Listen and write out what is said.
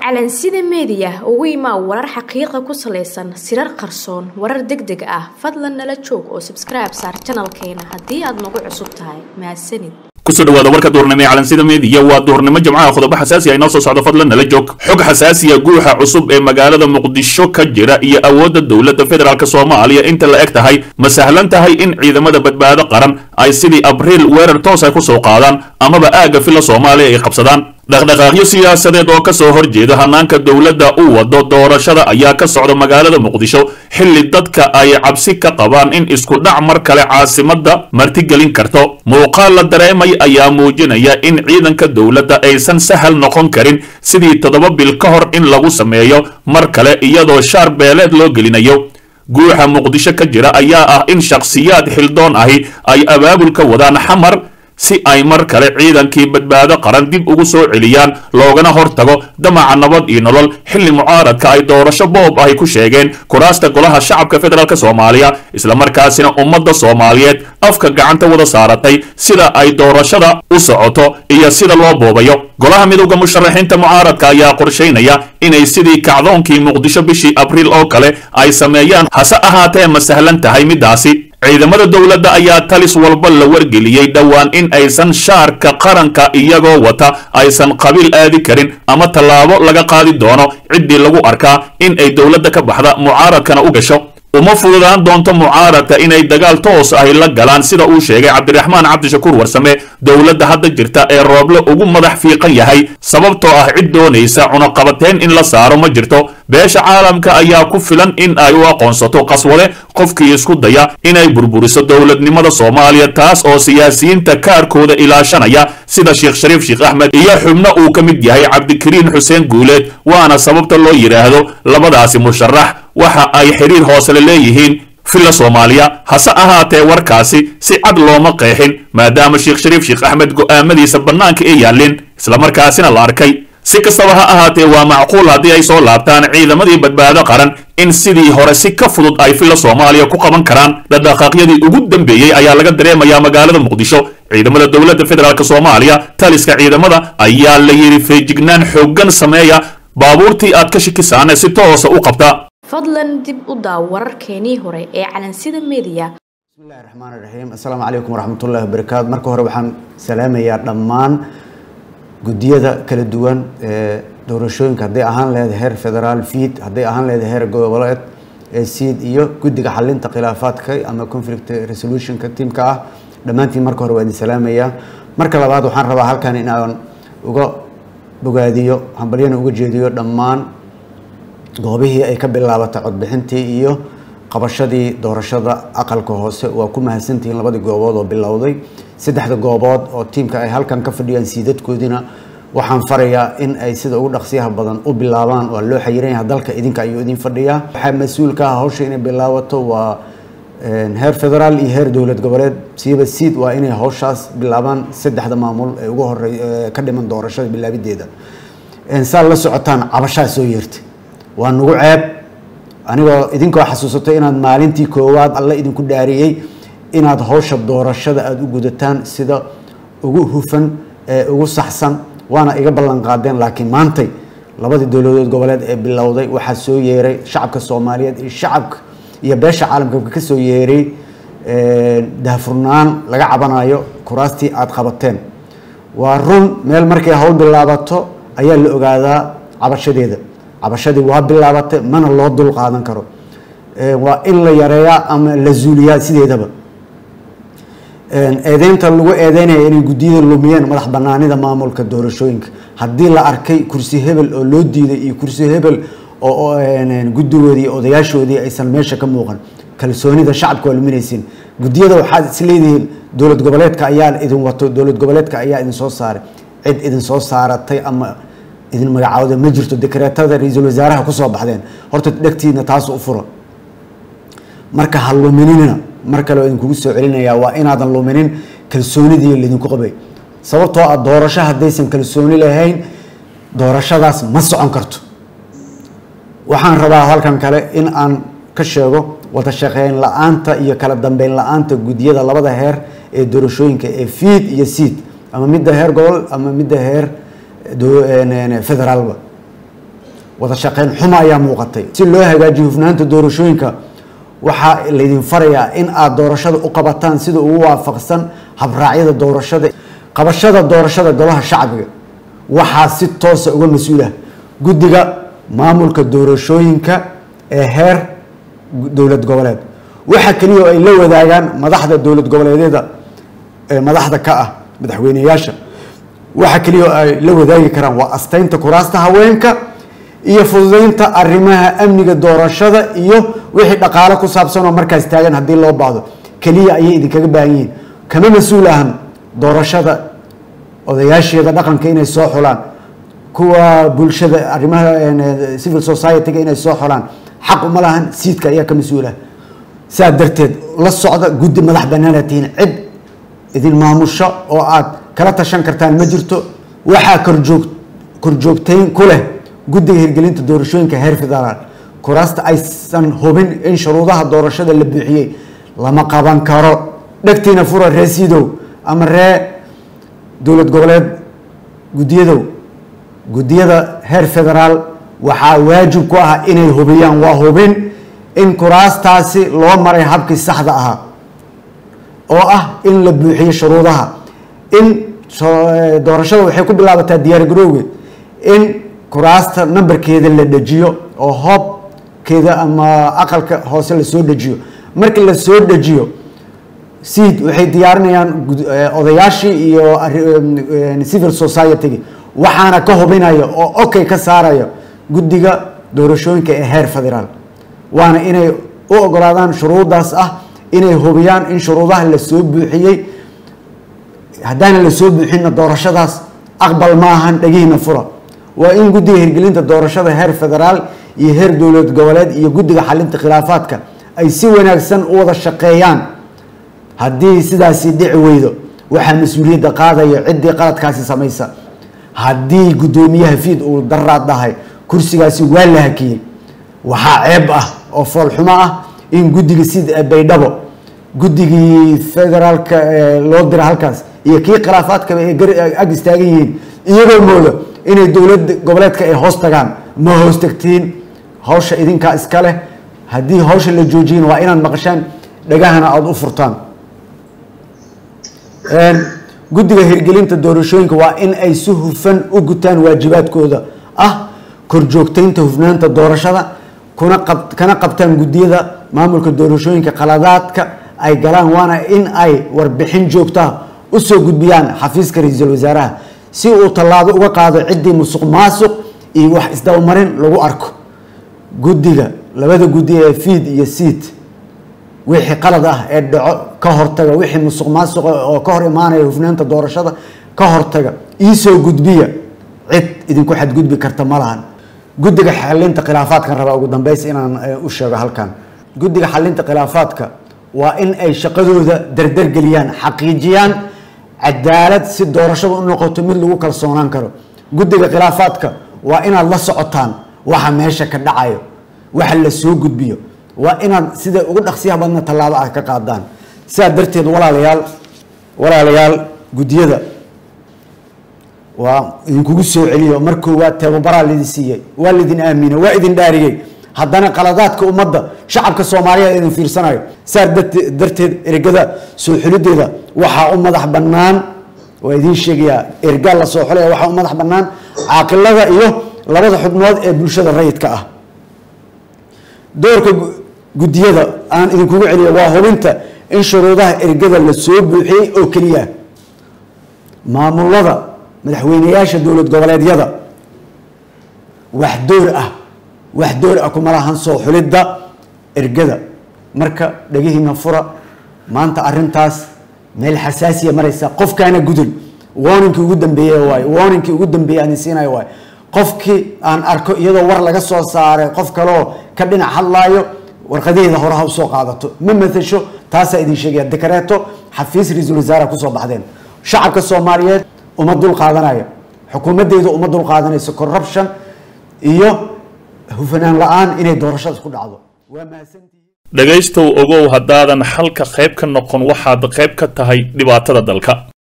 calansida meediya ugu imaa warar xaqiiqa ku salaysan sirar qarsoon warar deg deg ah fadlan nala joog oo sabskribe saar janalkeena haddii aad nagu cusub tahay mahadsanid kusoo dhawaada warka duurnimo ee calansida meediya waa duurnimo jimcaha qodobo xasaasi ah inoo soo socdo fadlan nala joog xog xasaasiya guuxa cusub ee magaalada muqdisho ka jira iyo awoodda dowladda federaalk soomaaliya inta la eg tahay ma sahlan tahay in ciidamada badbaado qaran ay sidii abriil weerar toos ay ku soo qaadaan amaba aagga filla soomaaliya ay qabsadaan dhaqdhaqaaqyo siyaasadeed oo ka soo horjeeda hanaanka dowladda u wado doorashada ayaa ka socda magaalada muqdisho xilli dadka ay cabsi ka qabaan in isku dhac mar kale caasimadda martigelin karto muuqaal la dareemay ayaa muujinaya in ciidanka dowladda aysan sahal noqon karin sidii toddoba bil ka hor in lagu sameeyo mar kale iyadoo shaar beeleed loo gelinayo guuxa muqdisho ka jira ayaa ah in shakhsiyaad xildoon ahi ay abaabulka wadaan xamar si ay mar kale ciidankii badbaado qaran dib ugu soo celiyaan loogana hortago damaca nabad iyo nolol xilli mucaaradka ay doorasho boob ahy ku sheegeen kuraasta golaha shacabka federaalk soomaaliya islamarkaasina ummadda soomaaliyeed afka gacanta wada saaratay sida ay doorashada u socoto iyo sida loo boobayo golaha midowda musharaxiinta mucaaradka ayaa qorshaynaya inay sidii kacdoonkii muqdisho bishii abriil oo kale ay sameeyaan hase ahaatee ma sahlan tahay middaasi ciidamada dowladda ayaa talis walba la wargeliyey dhowaan in aysan shaarka qaranka iyagoo wata aysan qabiil aadi karin ama tallaabo laga qaadi doono ciddii lagu arkaa in ay dowladda ka baxda mucaaradkana u gasho uma fududaan doonto mucaaradka inay dagaal toos ahi la galaan sida uu sheegay cabdiraxmaan cabdishakuur warsame dowladda hadda jirta ee rooble ugu madax fiiqan yahay sababtoo ah cid doonaysa cunaqabateen in la saaro ma jirto beesha caalamka ayaa ku filan in ay u aqoonsato qaswade qofkii isku daya inay burburiso dowladnimada soomaaliya taas oo siyaasiyiinta kaarkooda ilaashanaya sida sheekh shariif sheekh axmed iyo xubno uu ka mid yahay cabdikariin xuseen guuleed waana sababta loo yidhaahdo labadaasi musharax waxa ay xiriir hoosele leeyihiin filla soomaaliya hase ahaatee warkaasi si cad looma qeexin maadaama sheekh shariif sheekh axmed go'aamadiisa bannaanka ay yaalleen islamarkaasina la arkay si kastaba ha ahaatee waa macquul haddii ay soo laabtaan ciidamadii badbaado qaran in sidii hore si ka fudud ay filla soomaaliya ku qaban karaan dhaqdhaqaaqyadii ugu dambeeyey ayaa laga dareemayaa magaalada muqdisho ciidamada dowladda federaalk soomaaliya taliska ciidamada ayaa la yidhi feejignaan xooggan sameeya baabuurtii aad ka shikisaan si toosa u qabta fadlan dib u daaw wararkeenii hore ee calansida meediya bismillahi raxmaan iraxiim assalaamu calaykum waraxmatullahi wabarakaatu marka hore waxaan salaamayaa dhammaan guddiyada kala duwan ee doorashooyinka hadday ahaan lehed heer federaal fiid hadday ahaan lehed heer goboleed ee siid iyo guddiga xalinta khilaafaadka ama conflict resolutionka tiimka ah dhammaantiin marka hore waa idin salaamayaa marka labaad waxaan rabaa halkan in aan uga bogaadiyo hambalyana uga jeediyo dhammaan goobihii ay ka bilaabatay codbixintii iyo qabashadii doorashada aqalka hoose waa ku mahadsantihiin labadii goobood oo bilowday saddexda goobood oo tiimka ay halkan ka fadhiyaan siidadkoodina waxaan farayaa in ay sida ugu dhaqsiyaha badan u bilaabaan waa loo xayiran yahay dalka idinka ayuu idin fadhiyaa waxaa mas-uulka ah hawsha inay bilaabato waa heer federaal iyo heer dowlad goboleed siiba siid waa inay hawshaas bilaabaan saddexda maamul ee ugu horey ka dhiman doorashada bilaabideeda saa la socotaan cabashaa soo yeertay waa nagu ceeb anigoo idinkoo xasuusatay inaad maalintii koowaad alle idinku dhaariyey inaad hawsha doorashada aada u gudataan sida ugu hufan ee ugu saxsan waana iga ballan qaadeen laakiin maantay labadii dowladood goboleed ee bilowday waxaa soo yeeray shacabka soomaaliyeed iyo shacabka iyo beesha caalamka ka soo yeeray daahfurnaan laga cabanayo kuraastii aada qabateen waa run meel markay hawl bilaabato ayaa la ogaadaa cabashadeeda cabashadii waa bilaabatay mana loo dul qaadan karo waa in la yareeyaa ama la zuuliyaa sideedaba eedeynta lagu eedeynaya inay guddiyada lumiyeen madax banaanida maamulka doorashooyinka haddii la arkay kursi hebel oo loo diiday iyo kursi hebel oo guddigoodii iyo odayaashoodii aysan meesha ka muuqan kalsoonida shacabka waa luminaysiin guddiyada waxaad is leedihiin dowlad goboleedka ayaa idin wato dowlad goboleedka ayaa idin soo saaray cid idin soo saaratay ama idin magacaawda ma jirto dekreetada ra-iisul wasaaraha kusoo baxdeen horta dhegtiina taas u fura marka ha luminina mar kale idinkugu soo celinayaa waa inaadan luminin kalsoonidii laydinku qabay sababtoo ah doorasho haddaysan kalsooni lahayn doorashadaas ma socon karto waxaan rabaa halkan kale in aan ka sheego wada shaqeyn la-aanta iyo kala dambeyn la-aanta guddiyada labada heer ee doorashooyinka ee fiid iyo siid ama midda heer gobol ama midda heer federaalba wada shaqeyn xumo ayaa muuqatay si loo hagaajiyo hufnaanta doorashooyinka waxaa laydin farayaa in aad doorashada u qabataan sida ugu waafaqsan habraacyada doorashada qabashada doorashada golaha shacbiga waxaa si toosa uga mas-uulah guddiga maamulka doorashooyinka ee heer dowlad goboleed waxa keliya oo ay la wadaagaan madaxda dowlad goboleedyada ee madaxda ka ah madaxweyneyaasha waxa keliya oo ay la wadaagi karaan waa asteynta kuraasta haweenka iyo fududeynta arrimaha amniga doorashada iyo wixii dhaqaale ku saabsan oo markaas taagan haddii loo baahdo keliya ayay idinkaga baahan yihiin kama mas-uul ahan doorashada odayaasheeda dhaqanka inay soo xulaan kuwa bulshada arrimaha civil society-ga inay soo xulaan xaq uma lahan siidka ayaa ka mas-uulah saa darteed la socda guddi madax banaana tihiin cid idin maamusho oo aad kala tashan kartaan ma jirto waxaa korjoog korjoogtayn ku leh guddiga hirgelinta doorashooyinka heer federaal kuraasta aysan hubin in shuruudaha doorashada la buuxiyey lama qaban karo dhegtiina fura ree siidow ama ree dowlad goboleed guddiyadow guddiyada heer federaal waxaa waajib ku ah inay hubiyaan waa hubin in kuraastaasi loo maray habkii saxda ahaa oo ah in la buuxiyo shuruudaha in doorashada waxay ku bilaabataa diyaar garowge in kuraasta nambarkeeda la dejiyo oo hoobkeeda ama aqalka hoose lasoo dejiyo markii lasoo dejiyo seed waxay diyaarinayaan odayaashii iyo civil society-gi waxaana ka hubinaya oo okay ka saaraya guddiga doorashooyinka ee heer federaal waana inay u ogolaadaan shuruudaas ah inay hubiyaan in shuruudaha lasoo buuxiyey haddaana lasoo buuxinna doorashadaas aqbal ma ahan dhegihiina fura waa in guddiga hirgelinta doorashada heer federaal iyo heer dowlad goboleed iyo guddiga xalinta khilaafaadka ay si wanaagsan u wada shaqeeyaan haddii sidaasi dhici weydo waxaa mas-uuliyadda qaadaya ciddii qaladkaasi samaysa haddii guddoomiyaha fiid uu daraad dhahay kursigaasi waa la hakiyey waxaa ceeb ah oo foolxumo ah in guddiga sida baydhabo guddigii federaalka loo dira halkaas iyo kii khilaafaadkaba ay ag istaagan yihiin iyagoo mooda inay dowlad goboleedka ay hoos tagaan ma hoos tagtiin hawsha idinkaa iska leh haddii hawsha la joojiyana waa inaad maqashaan dhagahana aada u furtaan guddiga hirgelinta doorashooyinka waa in ay si hufan u gutaan waajibaadkooda ah korjoogtaynta hufnaanta doorashada kuna qab kana qabtaan guddiyada maamulka doorashooyinka qaladaadka ay galaan waana in ay warbixin joogtaa usoo gudbiyaan xafiiska ra-iisul wasaaraha si uu tallaabo uga qaado ciddii musuq maasuq iyo wax isdabamarin lagu arko guddiga labada guddi ee fiid iyo siid wixii qalad ah ee dhaco ka hortaga wixii musuq maasuqa oo ka hor imaanaya hufnaanta doorashada ka hortaga iisoo gudbiya cid idinku xadgudbi karta ma lahan guddiga xalinta khilaafaadkan rabaa ugu dambeys inaan u sheego halkan guddiga xalinta khilaafaadka waa in ay shaqadooda dardargeliyaan xaqiijiyaan cadaalad si doorashada u noqoto mid lagu kalsoonaan karo guddiga khilaafaadka waa inaad la socotaan waxa meesha ka dhacayo waxa la soo gudbiyo waa inaad sida ugu dhaqsiyaha badna tallaabo ah ka qaadaan sidaa darteed walaalayaal walaalayaal guddiyada waa idinkugu soo celiyo mar koowaad tababaraa laidin siiyey waa laidin aamine waa idin dhaariyey haddana qaladaadka ummadda shacabka soomaaliya idin fiirsanayo saa darteed ergada soo xulideeda waxaa u madax bannaan waa idiin sheegayaa ergaa la soo xulaya waxaa u madax bannaan caaqilada iyo labada xubnood ee bulshada rayidka ah doorka guddiyada aan idinkugu celiyo waa hubinta in shuruudaha ergada la soo buuxiyey oo keliya maamulada madaxweyneyaasha dowlad goboleedyada wax door ah wax door ah kuma lahan soo xulidda ergada marka dhegihiina fura maanta arintaas meel xasaasiya maraysa qofkaana gudul warningkii ugu dambeeye waay warningkii ugu dambeeye aan siinaya waay qofkii aan arko iyadoo war laga soo saaray qof kaleoo ka dhinac hadlaayo warqadaheeda hore ha usoo qaadato ma matasho taasaa idin sheegaya dekareeto xafiis ra-iisul wasaare kusoo baxdeen shacabka soomaaliyeed uma dul qaadanaya xukuumaddeedu uma dul qaadanayso corruption iyo hufanaan la-aan inay doorashada ku dhacdo waa mahadsantihiin dhegaystow ogow haddaadan xalka qayb ka noqon waxaad qayb ka tahay dhibaatada dalka